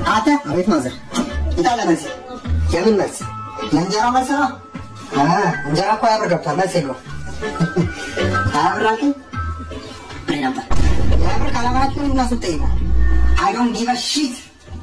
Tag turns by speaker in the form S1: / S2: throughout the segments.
S1: አንተ አቤት ማዘር ይጣለ መልስ የምን መልስ የእንጀራ መልስ ነው አ እንጀራ እኮ ያብር ገብቷል መልስ የለውም አያብር አልከኝ ብሬ ነበር ያብር ካላማራችሁ ምን እናሱ ጠይቁ አይ ዶንት ጊቭ አ ሺት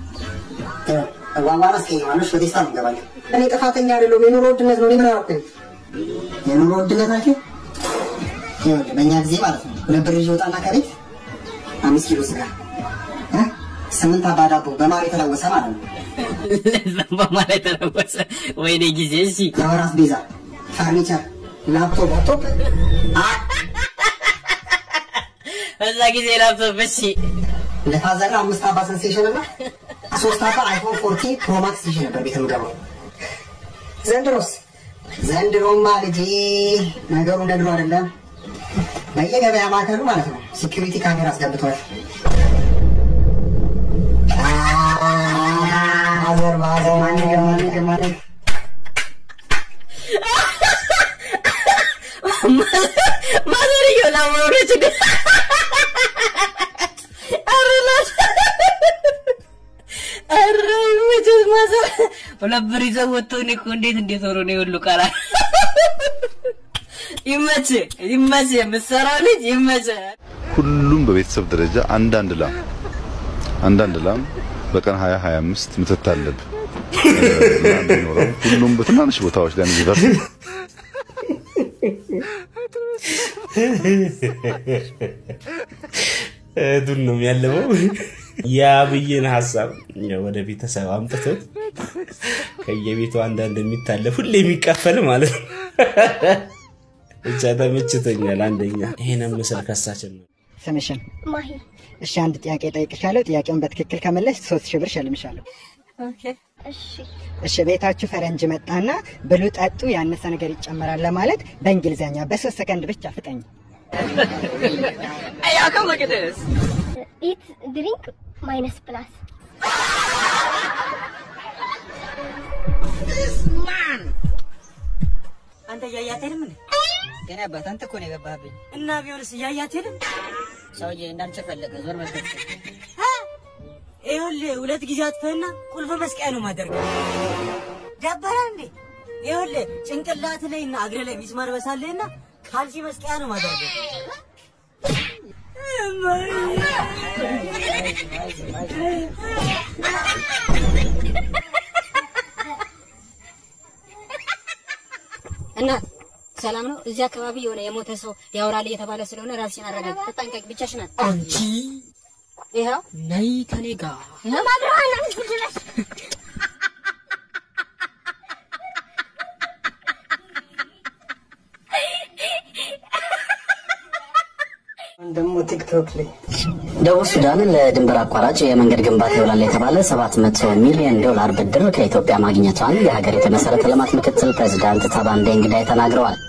S1: ዋዋን አስቀይማለች በቴስታ እንገባለን እኔ ጥፋተኛ አይደለሁም የኑሮ ውድነት ነው እኔ ምን አደረኩኝ የኑሮ ውድነት አልከኝ ይኸውልህ በእኛ ጊዜ ማለት ነው ሁለት ብር ይዤ ወጣና ከቤት አምስት ኪሎ ስጋ እ? ስምንት አባ ዳቦ በማር የተለወሰ ማለት ነው
S2: ለዛም በማለት ተለወሰ። ወይኔ ጊዜ እሺ
S1: የወር አስቤዛ ፈርኒቸር ላፕቶፕ ላፕቶፕ
S2: በዛ ጊዜ ላፕቶፕ እሺ
S1: ለፋዘር አምስት አባ ሰንሴሽን እና ሶስት አባ አይፎን ፎርቲ ፕሮማክስ ይዤ ነበር ቤት የምገባው ዘንድሮስ ዘንድሮማ ልጄ ነገሩ እንደ ድሮ አይደለም በየገበያ ማዕከሉ ማለት ነው ሴኪሪቲ ካሜራ አስገብተዋል ማዘር ማዘር ማንገ ማንገ ማንገ
S2: ማዘርየው ላማውረች ግን አረላት ኧረ መቼስ ማዘር ሁለት ብር ይዘው ወጥተው እኔ እኮ እንዴት እንዴት ሆኖ ነው የሁሉ ቃላ ይመች ይመች የምትሰራው ልጅ ይመች
S3: ሁሉም በቤተሰብ ደረጃ አንዳንድ ላም አንዳንድ ላም በቀን 20 25 ምትት አለብ ቢኖረው ሁሉም በትናንሽ ቦታዎች ላይ እንዲደርስ
S4: እህቱን ነው የሚያልመው። የአብይን ሀሳብ ወደ ቤተሰብ አምጥቶት ከየቤቱ አንዳንድ የሚታለፍ ሁሌ የሚቀፈል ማለት ነው። ብቻ ተመችቶኛል። አንደኛ ይሄንን ምስል ከሳችን ነው።
S1: ስምሽን
S5: ማሂ
S1: እሺ አንድ ጥያቄ ጠይቅሻለሁ ጥያቄውን በትክክል ከመለሽ ሶስት ሺህ ብር ሸልምሻለሁ
S5: እሺ
S1: እሺ ቤታችሁ ፈረንጅ መጣና ብሉ ጠጡ ያነሰ ነገር ይጨመራል ለማለት በእንግሊዝኛ በሶስት ሰከንድ ብቻ ፍጠኝ
S2: Hey, y'all come look at this.
S5: ኢት ድሪንክ ማይነስ ፕላስ
S2: አንተ እያያት ሄድም እንዴ?
S1: የኔ አባት አንተ እኮ ነው የገባህብኝ
S2: እና ቢሆንስ እያያት ሄድም?
S1: ሰውዬ እንዳንቺ ፈለገ ዞር መልከት
S2: ይኸውልህ ሁለት ጊዜ አጥፈህና ቁልፍ መስቀያ ነው ማደርገው። ደበረ እንዴ? ይኸውልህ ጭንቅላት ላይ እና እግር ላይ ሚስማር በሳለህና ካልሲ መስቀያ ነው ማደርገው።
S6: እና ሰላም ነው። እዚህ አካባቢ የሆነ የሞተ ሰው ያወራል እየተባለ ስለሆነ ራስሽን አረጋግ፣ ተጠንቀቅ። ብቻሽን ናት።
S2: አንቺ
S6: ይኸው
S2: ነይ ከኔ ጋር
S1: ደግሞ ቲክቶክ ላይ
S7: ደቡብ ሱዳን ለድንበር አቋራጭ የመንገድ ግንባታ ይውላል የተባለ 700 ሚሊዮን ዶላር ብድር ከኢትዮጵያ ማግኘቷን የሀገሪቱ የመሰረተ ልማት ምክትል ፕሬዚዳንት ታባንዴ እንግዳይ ተናግረዋል።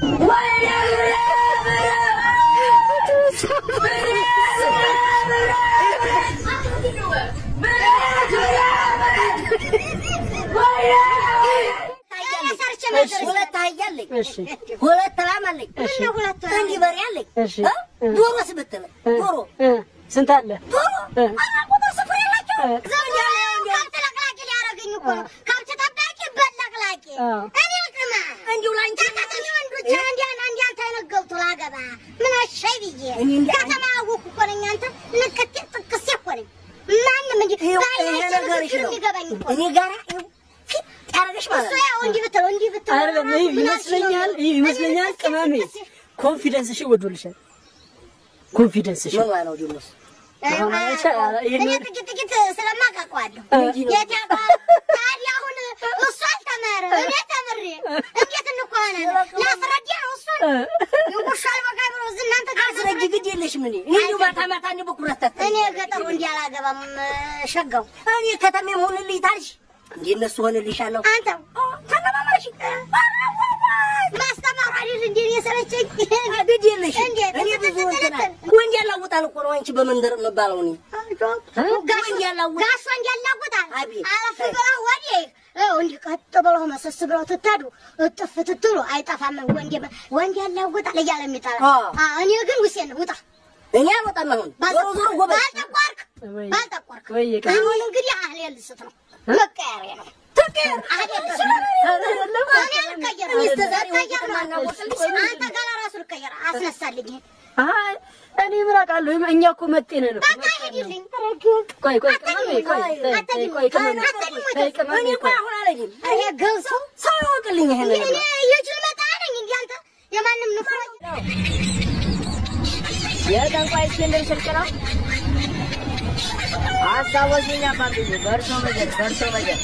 S8: ሁለት አህያ አለኝ፣ ሁለት ላም አለኝ፣ እንዲህ በሬ አለኝ። እ? ዶሮስ ብትለኝ ዶሮ
S1: ስንት አለ
S8: ዶሮ ኧረ ቁጥር ስፍር የላቸውም። ዘመድ ያለ ከብት ለቅላቂ ሊያደርገኝ እኮ ነው። ከብት ጠባቂ በለቅላቂ እኔ ቅማ እንዲሁ ላንቺ ከተማ ወንዶች አንዲያን አንዲያን ተነገብቶ ላገባ ምን አሻይ ብዬ ከተማ አወኩ እኮ ነኝ። አንተ ንክቴ ጥቅሴ እኮ ነኝ። ማንም እንጂ የሚገባኝ እኮ
S6: እኔ ጋራ ይኸው ፊት ያደረገሽ ማለት
S8: እሱ
S6: ነው።
S8: ያው እንዲህ ብትለው እንዲህ ብትለው
S6: አይደለም ይህ ይመስለኛል ይህ ይመስለኛል ቅመሜ ኮንፊደንስሽ ወዶልሻል። ኮንፊደንስሽ
S8: ምን ነው ዲሞስ እኔ ጥቂት ጥቂት ስለማውቃቸዋለሁ። የት ያውቃል? ታዲያ አሁን እሱ አልተማረ እኔ ተምሬ እንዴት እንኳናለን? ላስረዳ ነው እሱን ይውሻል በቃ ብሎ እዚህ እናንተ ጋር
S6: አስረጅ ግድ የለሽም እኔ እኔ እንዲሁ ማታ ማታ እንዲሁ በኩራት ታታ
S8: እኔ ገጠሩ እንዲህ አላገባም ሸጋው
S6: እኔ ከተሜም ሆንልኝ ታልሽ እንዴ እነሱ ሆንልሻለሁ
S8: አንተ ተለማማሽ ማስተማር አይደል እንዴ እኔ ሰለቸኝ።
S6: ግድ የለሽ
S8: እንዴት
S6: እኔ ብዙ እንትና ወንድ ያላውጣል እኮ ነው አንቺ በመንደር የምባለው እኔ
S8: ጋሽ ጋሽ ወንድ ያላጉታል አለፍ ብለው ወዲህ ይኸው እንዲህ ቀጥ ብለው መሰስ ብለው ትታዱ እጥፍ ትትሉ አይጠፋም። ወንድ ወንድ ያላጉታል እያለ የሚጠራ
S6: አዎ።
S8: አዎ፣ እኔ ግን ውሴን ውጣ
S6: እኔ አልወጣም አሁን ዞሮ ዞሮ ጎበዝ
S8: ባልጠቋርክ አልጠቆርክም። አሁን እንግዲህ አህሌ ልስት ነው መቀየሪያ ነው። አህሌ ልስት ነው። እኔ አልቀየርም። ልቀየር ነው። አንተ ጋር ራሱ ልቀየር አስነሳልኝ።
S9: አይ እኔ ምን አውቃለሁ? እኛ እኮ መጤ ነን እኮ።
S8: በቃ ሂድልኝ።
S9: ቆይ ቆይ ቅመሜ ቆይ ቆይ ቆይ ቅመሜ ቆይ ቅመሜ ቆይ
S8: አሁን አለኝም ይሄ ገብሶ ሰው ይወቅልኝ። ይሄ እኔ የጅል መጣ ነኝ እንጂ አንተ የማንም ንፍሮ
S9: የጠንቋይ እስክንድር ስልክ ነው። አስታወሱኝ አባብዬ፣ በእርሶ መጀል በእርሶ መጀል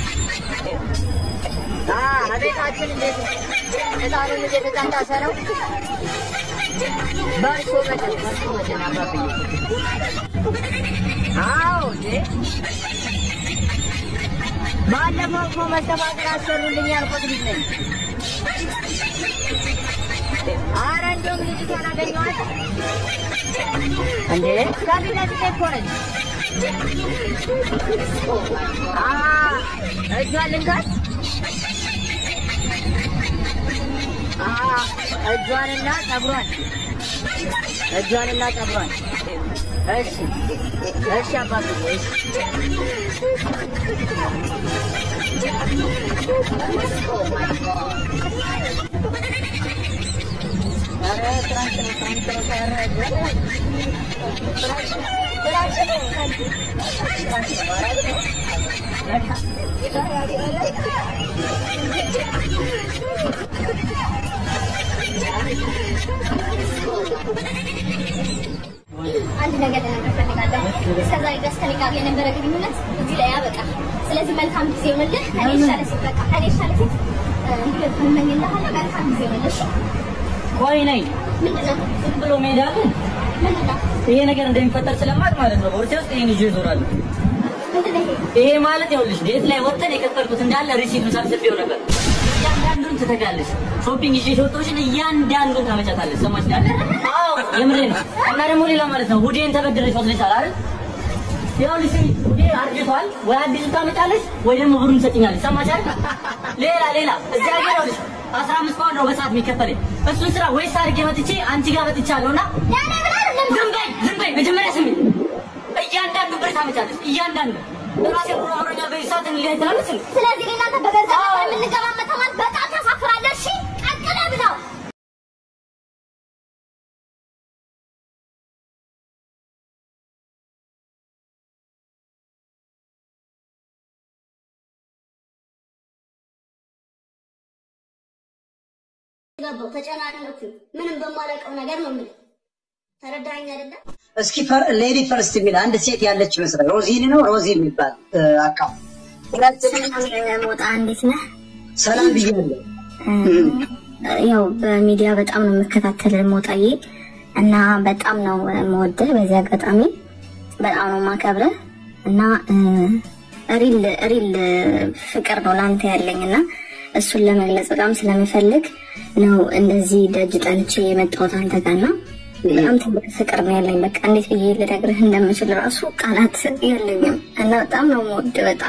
S9: አ አቤታችን እንዴት እጣኑን እየተጫጫሰ ነው። በእርሶ መጀል በእርሶ መጀል አባብዬ። አዎ እንዴ ባለፈው እኮ መስተፋቅር አሰሩልኝ ያልኩት ልጅ ነኝ። ኧረ እንደውም ልጅቷን አገኘኋት እንዴ ከፊት ለፊቴ እኮ ነች። አሀ እጇን ልንካት? አሀ እጇንና ፀጉሯን እጇንና ፀጉሯን። እሺ እሺ አባብዬ እሺ
S5: አንድ ነገር ልነግርህ እፈልጋለሁ። እስከዛሬ ድረስ ከኔ ጋር የነበረ ግንኙነት እዚህ ላይ ያበቃል። ስለዚህ መልካም ጊዜ ይሁንልህ። እኔ የተሻለ ሴት በቃ ከኔ የተሻለ ሴት እንዲገጥም እመኝልሃለሁ። መልካም ጊዜ ይሁንልህ። እሺ?
S9: ቆይ ነይ
S5: ምንድን ነው?
S9: ዝም ብሎ መሄድ አለ?
S5: ምንድን ነው?
S9: ይሄ ነገር እንደሚፈጠር ስለማቅ ማለት ነው ቦርሴ ውስጥ ይሄን ይዤ እዞራለሁ።
S5: ምንድን ነው ይሄ?
S9: ይሄ ማለት ይኸውልሽ ዴት ላይ ወጥተን የከፈልኩት እንዳለ ሪሲቱን ሰብስቤው ነበር። እያንዳንዱን ትተጋለሽ። ሾፒንግ ይዤ የወጣሁሽን እያንዳንዱን ታመጫታለሽ። ሰማሽ አይደል? አዎ የምሬ ነው። እና ደግሞ ሌላ ማለት ነው ሁዴን ተበድረሽ ወስደሻል አይደል? ይኸውልሽ ሁዴ አርጅቷል። ወይ አዲሱን ታመጫለሽ ወይ ደግሞ ብሩን ትሰጭኛለሽ። ሰማሽ አይደል? ሌላ ሌላ እዚህ ሀገር ይኸውልሽ አስራ አምስት ፓውንድ ነው በሰዓት የሚከፈለኝ። እሱን ስራ ወይስ አድርጌ መጥቼ አንቺ ጋር መጥቻለሁ እና ዝም በይ ዝም በይ መጀመሪያ ስሚ እያንዳንዱ ብር ታመጫለሽ። እያንዳንዱ ራሴ ብሮ አብሮኛ በሰዓት እንለያይ ትላለች።
S5: ስለዚህ እኔ እናንተ በገንዘብ ነበር የምንገባመተው ማለት በጣም ታሳፍራለህ። እሺ? ቀጥለህ ብለው ገባሁ ተጨናነኩ። ምንም በማላውቀው ነገር ነው የምልህ። ተረዳኸኝ አይደለም?
S1: እስኪ ፈር- ሌዲ ፈርስት የሚል አንድ ሴት ያለች ይመስላል። ሮዚን ነው ሮዚ የሚባል አካውንት
S5: ሞጣ እንዴት ነህ?
S1: ሰላም ብያለሁ።
S5: ያው በሚዲያ በጣም ነው የምከታተል ሞጣዬ እና በጣም ነው የምወድህ። በዚህ አጋጣሚ በጣም ነው የማከብርህ እና ሪል ሪል ፍቅር ነው ለአንተ ያለኝ እና እሱን ለመግለጽ በጣም ስለምፈልግ ነው እንደዚህ ደጅ ጠንቼ የመጣሁት አንተ ጋር እና በጣም ትልቅ ፍቅር ነው ያለኝ። በቃ እንዴት ብዬ ልነግርህ እንደምችል ራሱ ቃላት የለኝም እና በጣም ነው የምወድ በጣም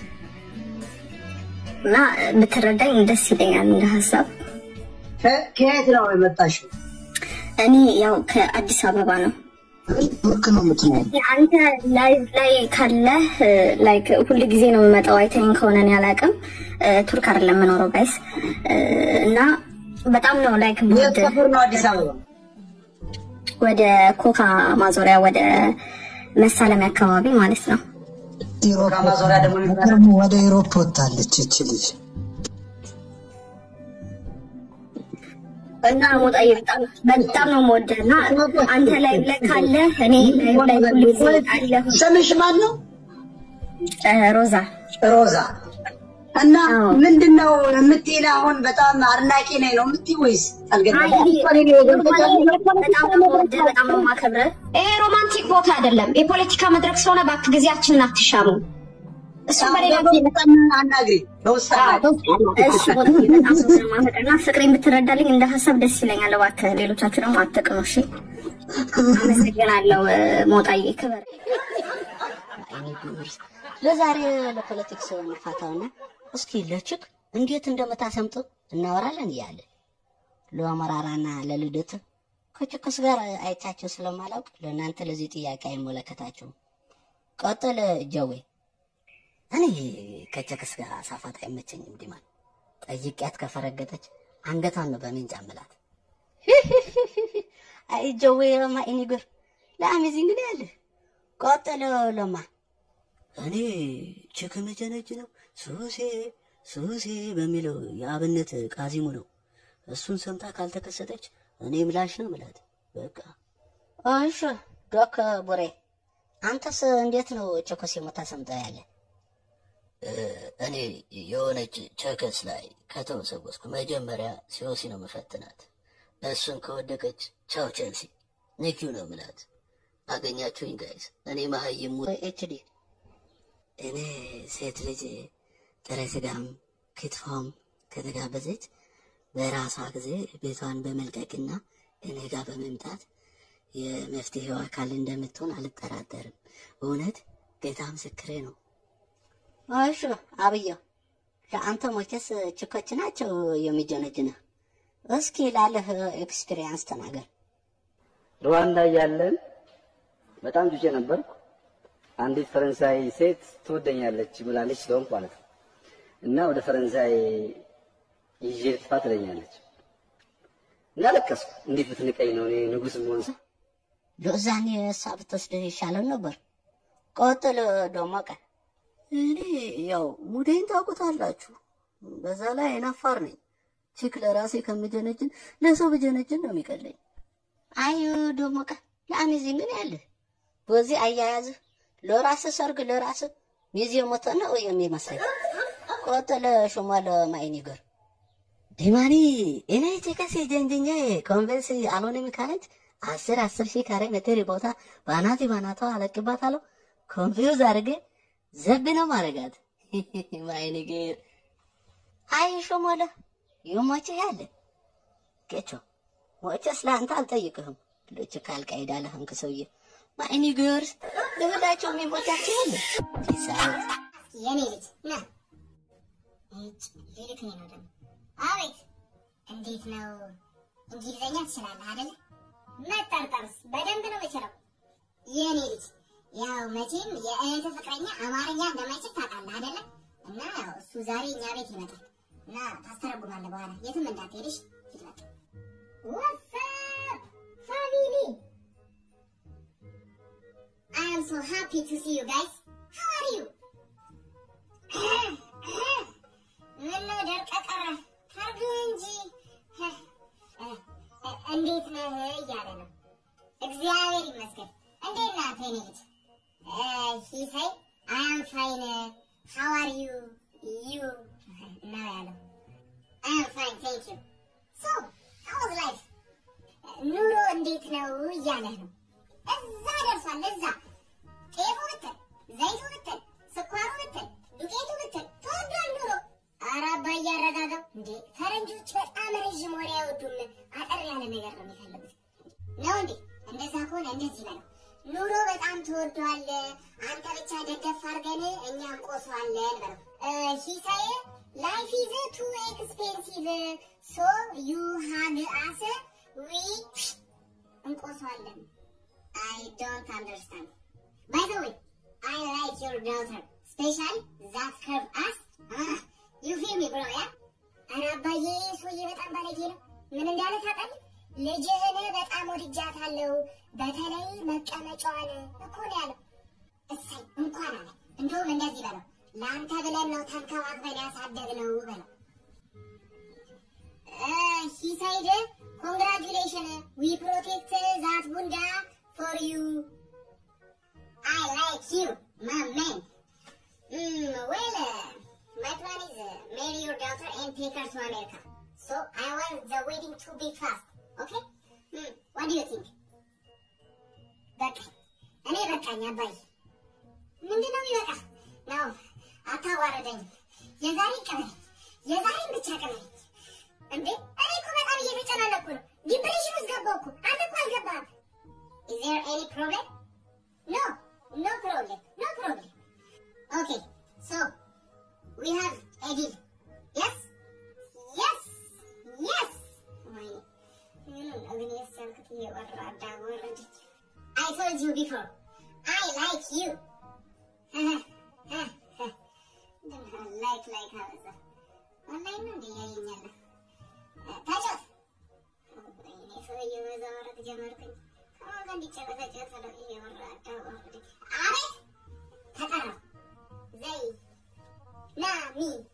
S5: እና ብትረዳኝ ደስ ይለኛል እንደ ሀሳብ።
S1: ከ- ከየት ነው የመጣሽው?
S5: እኔ ያው ከአዲስ አበባ ነው።
S1: ቱርክ ነው የምትኖር?
S5: አንተ ላይቭ ላይ ካለህ ላይክ ሁል ጊዜ ነው የምመጣው። አይተኝ ከሆነ እኔ አላውቅም። ቱርክ አይደለም የምኖረው ጋይስ እና በጣም ነው ላይክ
S1: የት
S5: ብወድ
S1: ሰፈር ነው አዲስ አበባ?
S5: ወደ ኮካ ማዞሪያ ወደ መሳለሚያ አካባቢ ማለት ነው።
S1: ኮካ ማዞሪያ ደግሞ የሚባለው
S10: ደግሞ ወደ ኢሮፕ ወጥታለች እች ልጅ።
S5: እና ሞጣዬ በጣም በጣም ነው የምወደህ እና አንተ ላይ ላይ ካለ እኔ ላይቭ ላይ ሁል ጊዜ አለሁ።
S1: ስምሽ ማን ነው?
S5: ሮዛ
S1: ሮዛ እና ምንድን ነው የምትይን? አሁን በጣም አድናቂ ነኝ ነው የምትይ ወይስ አልገባኝም።
S5: በጣም ነው የምወደህ፣ በጣም ነው የማከብርህ።
S8: ይሄ ሮማንቲክ ቦታ አይደለም፣ የፖለቲካ መድረክ ስለሆነ እባክህ ጊዜያችንን አትሻሙ። እሱ በሌላ ጊዜ
S1: አናግሪ፣ በውስጥ
S5: እሺ ሞጣዬ በጣም ነው የማፈቅርህ እና ፍቅሬን ብትረዳልኝ እንደ ሀሳብ ደስ ይለኛል። እባክህ ሌሎቻችሁ ደግሞ አትቅኑ። እሺ አመሰግናለሁ ሞጣዬ፣ ክብር
S2: ለዛሬ ለፖለቲክስ እንፋታውና እስኪ ለችክ እንዴት እንደምታሰምጥ እናወራለን እያለ ለአመራራና ለልደት ከችክስ ጋር አይቻቸው ስለማላውቅ ለእናንተ ለዚህ ጥያቄ አይመለከታችሁም።
S11: ቀጥል ጀዌ። እኔ ከቸክስ ጋር ሳፋት አይመቸኝም ዲማን። ጠይቂያት ከፈረገጠች አንገቷን ነው በሜንጫ ምላት። አይ ጀዌ ለማ እኔ ጉር ለአሜዚንግ ነው ያለ። ቀጥል ለማ። እኔ ችክ መጀነጅ ነው ሱሴ ሱሴ በሚለው የአብነት ቃዚሙ ነው። እሱን ሰምታ ካልተከሰተች እኔ ምላሽ ነው ምላት። በቃ እሺ ዶክ ቡሬ፣ አንተስ እንዴት ነው ቸኮስ የሞታ ሰምተህ ያለ?
S12: እኔ የሆነች ቸከስ ላይ ከተወሰወስኩ መጀመሪያ ሲኦሲ ነው መፈትናት። እሱን ከወደቀች ቻው ቼልሲ ኒኪው ነው ምላት። አገኛችሁኝ ጋይስ። እኔ መሀይሙ
S11: ኤችዲ
S12: እኔ ሴት ልጅ ጥሬ ስጋም ክትፎም ከተጋበዘች በራሷ ጊዜ ቤቷን በመልቀቅና እኔ ጋር በመምጣት የመፍትሄው አካል እንደምትሆን አልጠራጠርም። እውነት ጌታ ምስክሬ ነው።
S11: እሺ አብየው፣ ለአንተ ሞቼስ ችኮች ናቸው የሚጀነጅንህ። እስኪ ላለህ ኤክስፒሪየንስ ተናገር።
S13: ሩዋንዳ እያለን በጣም ጩጬ ነበርኩ። አንዲት ፈረንሳይ ሴት ትወደኛለች ብላለች ስለሆንኩ ማለት ነው እና ወደ ፈረንሳይ ይዤ ልጥፋ ትለኛለች እና ለቀስኩ። እንዴት ብትንቀኝ ነው እኔ ንጉስ መሆን
S11: ለዛኔ እሷ ብትወስድህ ይሻለው ነበር። ቀጥል ደመቀ።
S14: እኔ ያው ሙዴን ታውቁታላችሁ። በዛ ላይ አይናፋር ነኝ። ቺክ ለራሴ ከምጀነጅን ለሰው ብጀነጅን ነው የሚቀለኝ።
S11: አይ ደመቀ፣ ለአሜዚንግ ነው ያለህ። በዚህ አያያዝህ ለራስህ ሰርግ ለራስህ ሚዜ ሞተ ነው የሚመስለኝ። ቀጥል ሹመል ማይኒገር
S14: ዲማኒ እኔ ቼከስ ጀንጅኛ ኮንቨንስ አልሆነም ካለች አስር አስር ሺህ ካሬ ሜትር ቦታ ባናቲ ባናቷ አለቅባታለሁ። ኮንፊውዝ አድርጌ ዘብ ነው ማረጋት። ማይኒገር
S11: አይ ሹመለ ይሞችህ ያለ ጌቾ ሞቼስ ለአንተ አልጠይቅህም። ልጅ ካልቀይዳ ለህንክ ሰውዬ ማይኒገር ለሁላቸው የሚሞቻቸው ያለ ይሳት
S8: የኔ ልጅ ና እጭ ልልክኝ ነው ደግሞ አቤት እንዴት ነው እንግሊዘኛ ትችላለህ አይደለ መጠርጠርስ በደንብ ነው የምችለው የኔ ልጅ ያው መቼም የእህት ፍቅረኛ አማርኛ እንደማይችል ታውቃለህ አይደለ እና ያው እሱ ዛሬ እኛ ቤት ይመጣል እና ታስተረጉማለህ በኋላ የትም እንዳትሄድሽ ሂድ በቃ ዋትስአፕ ፋሚሊ I am so happy to see you guys. How are you? ምነው ደርቀ ቀረ? ታርግ እንጂ እንዴት ነህ እያለ ነው። እግዚአብሔር ይመስገን። እንዴት ናት የኔ ልጅ? ሂሳይ አይ አም ፋይን ሃው አር ዩ ዩ ነው ያለው። አይ አም ፋይን ቴንክ ዩ ሶ ሃው ዋዝ ላይፍ ኑሮ እንዴት ነው እያለህ ነው። እዛ ደርሷል። እዛ ጤፉ ብትል፣ ዘይቱ ብትል፣ ስኳሩ ብትል፣ ዱቄቱ ብትል ተወዷል ኑሮ። ኧረ አባዬ አረጋጋው እንዴ! ፈረንጆች በጣም ረዥም ወሬ አይወዱም። አጠር ያለ ነገር ነው የሚፈልጉት። ነው እንዴ? እንደዛ ከሆነ እንደዚህ በለው፣ ኑሮ በጣም ተወዷል። አንተ ብቻ ደገፍ አድርገን እኛ እንቆሰዋለን በለው። ሂሳዬ ላይፍ ኢዝ ቱ ኤክስፔንሲቭ ሶ ዩ ሃግ አስ ዊ እንቆሰዋለን። I don't understand. By the way, I like your daughter, especially that curve ass. Ah, you feel me, bro, yeah? ኧረ አባዬ ሰውዬ በጣም ባለጌ ነው። ምን እንዳለ ታውቃለህ? ልጅህን በጣም ወድጃታለሁ፣ በተለይ መቀመጫዋን እኮ ነው ያለው። እሰይ እንኳን አለ። እንደውም እንደዚህ በለው፣ ለአንተ ብለን ነው ተንከባክበን ያሳደግነው በለው። ሂ ሳይድ ኮንግራጁሌሽን ዊ ፕሮቴክት ዛት ቡንዳ for you. I like you, my man. Mm, well, uh, my plan is uh, marry your daughter and take her to America. So I want the wedding to be fast. Okay? Mm, what do you think? በቃ እኔ በቃኝ አባይ ምንድን ነው የሚበቃ ነው አታዋረደኝ የዛሬ ቅበለኝ የዛሬን ብቻ ቅበለኝ እንዴ እኔ እኮ በጣም እየተጨናነኩ ነው ዲፕሬሽን ውስጥ ገባሁ እኮ አንተ እኮ አልገባህም Is there any problem? No, no problem, no problem. Okay, so we have a deal. Yes? Yes! Yes! I told you before, I like you. ካበዛ ኦንላይን ነው እንደ እያየኛለህ ተጫወት። ወይኔ ሰውዬው በዛ ወረቅ ጀመርኩኝ። ከማን ጋር እንዲጨበጨበ ስለው እየወረደ ወረደ። አቤት ተጠራው ዘይ ና ሚ